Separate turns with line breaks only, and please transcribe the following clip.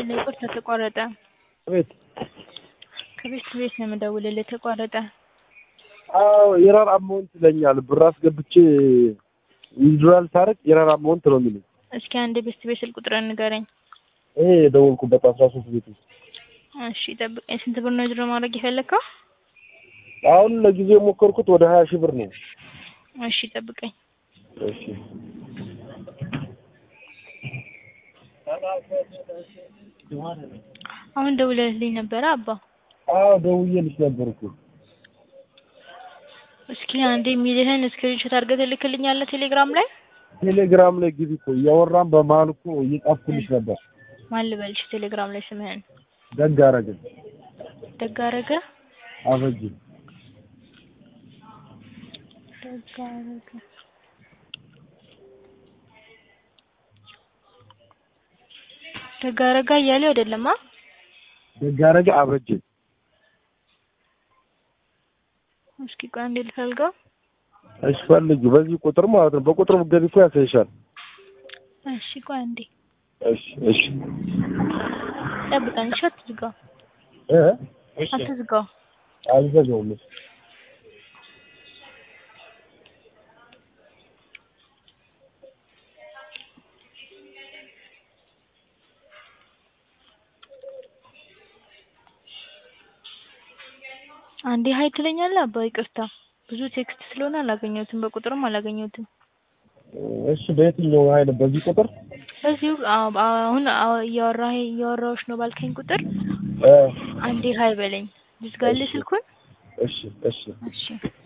ሄሎ ይቅርታ ተቋረጠ።
ቤት
ከቤት ቤት ነው የምደውልልህ ተቋረጠ።
አዎ የራር አማውንት ይለኛል። ብር አስገብቼ ዊዝድራል ሳረግ የራር አማውንት ነው የሚለኝ።
እስኪ አንድ ቤት ቤት ስልክ ቁጥርን ንገረኝ።
ይሄ የደወልኩበት አስራ ሶስት ቤት ውስጥ
እሺ ጠብቀኝ። ስንት ብር ነው ድሮ ማድረግ የፈለግከው?
አሁን ለጊዜው የሞከርኩት ወደ ሀያ ሺህ ብር ነው።
እሺ ጠብቀኝ።
እሺ
አሁን ደውለህልኝ ነበረ አባ?
አዎ ደውዬልሽ ነበር እኮ።
እስኪ አንድ የሚልህን ስክሪንሾት አድርገህ ትልክልኛለህ ቴሌግራም ላይ?
ቴሌግራም ላይ ግቢ እኮ እያወራን በመሀል እኮ እየጻፍኩልሽ ነበር።
ማን ልበልሽ ቴሌግራም ላይ ስምህን?
ደግ አደረግን
ደግ አደረገ
አበጅ
ደግ አደረገ ደግ አደረጋ እያሌው አይደለም አ
ደግ አደረገ አበጅ
እስኪ ቆይ አንዴ ልፈልገው።
እሺ ፈልጊ፣ በዚህ ቁጥር ማለት ነው። በቁጥር ብትገቢ እኮ ያሳይሻል።
እሺ ቆይ አንዴ
እሺ እሺ
ጠብቀኝ። እሺ አትዝጋው፣
እ
አትዝጋው።
አልዘጋውም። እሺ
አንዴ ሀይ ትለኛለህ አባ? ይቅርታ ብዙ ቴክስት ስለሆነ አላገኘሁትም፣ በቁጥርም አላገኘሁትም።
እሺ በየትኛው ኃይል በዚህ ቁጥር
በዚሁ አዎ፣ አሁን አዎ፣ እያወራህ እያወራሁሽ ነው ባልከኝ ቁጥር
እ
አንዴ ሀይ በለኝ። ልዝጋልህ ስልኩን?
እሺ እሺ
እሺ